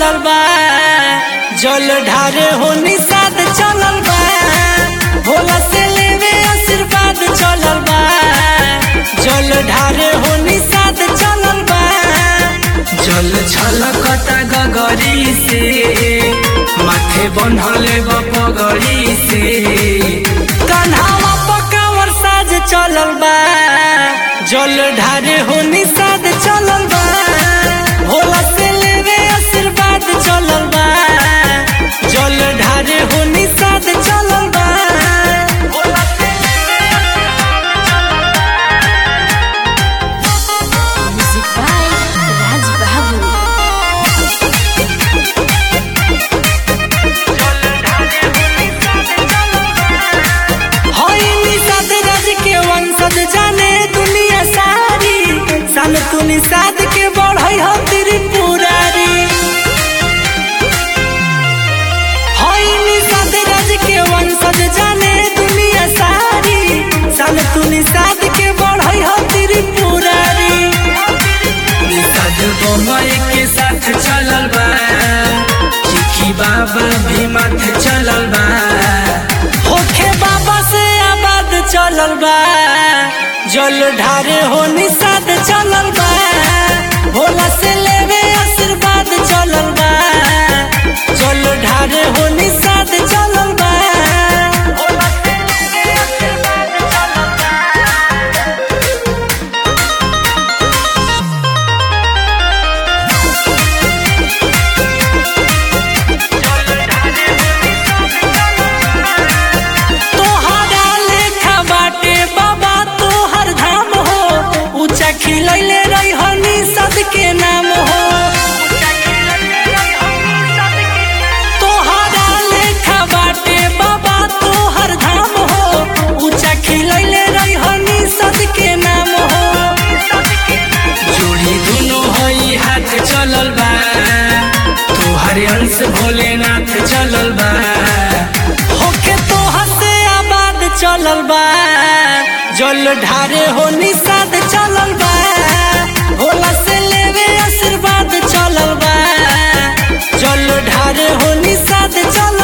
चलल बा जल ढारे हो निषाद चलल बा भोला से लेवे आशीर्वाद चलल बा जल ढारे हो निषाद चलल बा जल छलकता गगरी से माथे बन्हले बपगड़ी से कन्हावा पकावर साज चलल बा जल ढारे हो निषाद चलल बा भोला से लेवे आशीर्वाद चलल बा जल ढारे हो निषाद चलल बा भोला से लेवे Music by Raj Babu. हई निषाद राज के वंशज जाने दुनिया सारी सन तू निषाद के बढ़ई हो त्रिपुरारी हई निषाद राज के वंशज जाने दुनिया सारी सन तू निषाद के बढ़ई हो त्रिपुरारी निषाद बम्बई के साथ चलल बा चिकी बाबा भी मत चलल बा होखे बाबा से आबाद चलल बा जल ढारे हो निषाद चलल बा भोला से लेवे आशीर्वाद चलल बा जल ढारे हो निषाद चलल बा भोला से लेवे आशीर्वाद चलल बा तोहरा लेखा बाटे बाबा तोहर धाम हो ऊंचा खिलैले रही हनी सद के नाम हो तोहरा लेखा बाटे बाबा तोहर धाम हो ऊंचा खिलैले रही हनी सद के नाम हो जोड़ी दुनो हई हाथ चलल बा तोहरे अंश भोलेनाथ चलल बा होके तोहर से आबाद चलल बा जल ढारे हो निषाद चलल बा भोला से लेवे आशीर्वाद चलल बा जल ढारे हो निषाद चलल